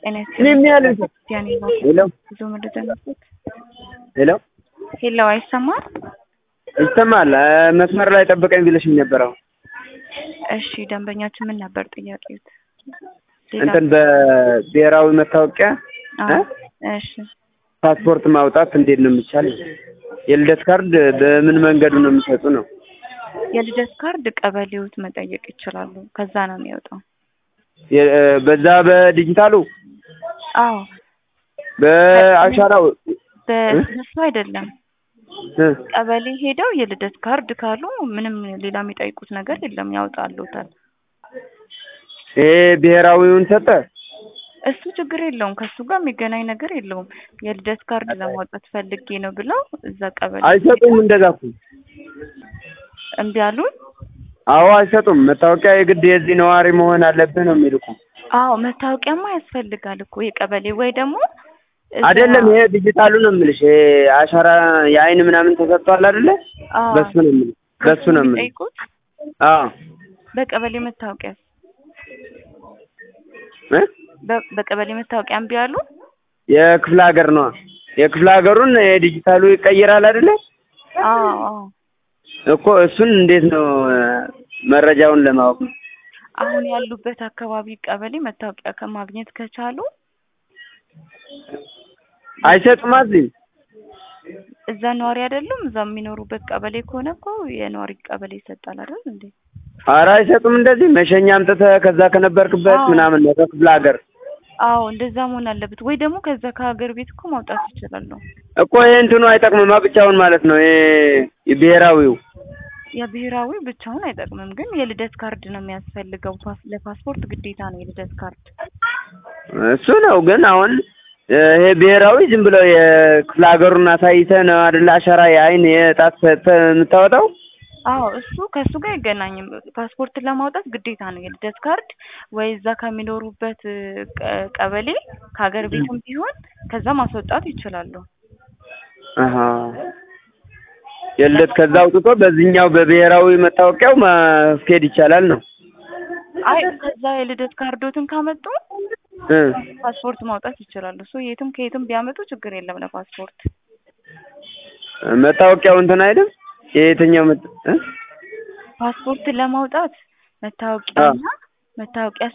ጤና እኔም ያለ ክርስቲያን ሄሎ ብዙ መረጃ ነበር። ሄሎ ሄሎ አይሰማም? ይሰማል። እ፣ መስመር ላይ ጠብቀኝ ብለሽኝ ነበር። አሁን እሺ ደንበኛችን ምን ነበር ጥያቄት? ሌላ- እንትን በብሔራዊ መታወቂያ አዎ፣ እ? እሺ ፓስፖርት ማውጣት እንዴት ነው የሚቻል? የልደት ካርድ በምን መንገዱ ነው የሚሰጡ ነው? የልደት ካርድ ቀበሌዎት መጠየቅ ይችላሉ። ከዛ ነው የሚወጣው። የ- እ፣ በዛ በዲጂታሉ አዎ በአሻራው በእነሱ አይደለም እ፣ ቀበሌ ሄደው የልደት ካርድ ካሉ ምንም ሌላ የሚጠይቁት ነገር የለም፣ ያውጣሉታል። ይሄ ብሔራዊውን ሰጠ። እሱ ችግር የለውም፣ ከሱ ጋር የሚገናኝ ነገር የለውም። የልደት ካርድ ለማውጣት ፈልጌ ነው ብለው እዛ ቀበሌ አይሰጡም። እንደዛ እኮ እምቢ አሉን። አዎ አይሰጡም። መታወቂያ የግድ የዚህ ነዋሪ መሆን አለብህ ነው የሚልኩ። አዎ መታወቂያማ ያስፈልጋል እኮ የቀበሌ ወይ ደግሞ እዛ- አይደለም ይሄ ዲጂታሉ ነው የምልሽ። ይሄ አሻራ የአይን ምናምን ተሰጥቷል አይደለ? አዎ፣ በሱ ነው የምልሽ። በሱ ነው የምልሽ። የሚጠይቁት አዎ በቀበሌ መታወቂያ እ? በ- በቀበሌ መታወቂያ እምቢ አሉ። የክፍለ ሀገር ነዋ። የክፍለ ሀገሩን የዲጂታሉ ይቀይራል አይደለ? አዎ አዎ እኮ እሱን እንዴት ነው እ፣ መረጃውን ለማወቅ ነው። አሁን ያሉበት አካባቢ ቀበሌ መታወቂያ ከማግኘት ከቻሉ አይሰጡም እዚህ እዛ ነዋሪ አይደሉም። እዛ የሚኖሩበት ቀበሌ ከሆነ እኮ የነዋሪ ቀበሌ ይሰጣል አይደል እንዴ? ኧረ አይሰጡም። እንደዚህ መሸኛ አምጥተህ ከዛ ከነበርክበት አዎ። ምናምን ነው ከክፍለ ሀገር አዎ እንደዛ መሆን አለበት። ወይ ደግሞ ከዛ ከሀገር ቤት እኮ ማውጣት ይችላሉ። እኮ ይሄ እንትኑ አይጠቅምማ ብቻውን ማለት ነው። ይሄ የብሔራዊው የብሔራዊ ብቻውን አይጠቅምም፣ ግን የልደት ካርድ ነው የሚያስፈልገው። ፓስ- ለፓስፖርት ግዴታ ነው የልደት ካርድ። እሱ ነው ግን አሁን እ፣ ይሄ ብሔራዊ ዝም ብሎ የክፍለ ሀገሩን አሳይተህ ነው አይደለ? አሻራ የአይን የጣት ሰጥተህ የምታወጣው። አዎ እሱ ከእሱ ጋር አይገናኝም። ፓስፖርትን ለማውጣት ግዴታ ነው የልደት ካርድ ወይ እዛ ከሚኖሩበት እ፣ ቀ- ቀበሌ ከሀገር ቤትም ቢሆን ከዛ ማስወጣት ይችላሉ። አሀ የልደት ከዛ አውጥቶ በዚህኛው በብሔራዊ መታወቂያው ማስኬድ ይቻላል ነው አይ ከዛ የልደት ካርዶትን ካመጡ እ ፓስፖርት ማውጣት ይችላሉ። እሱ የትም ከየትም ቢያመጡ ችግር የለም ለፓስፖርት። መታወቂያው እንትን አይደል? የየትኛው መት እ? ፓስፖርትን ለማውጣት መታወቂያና መታወቂያ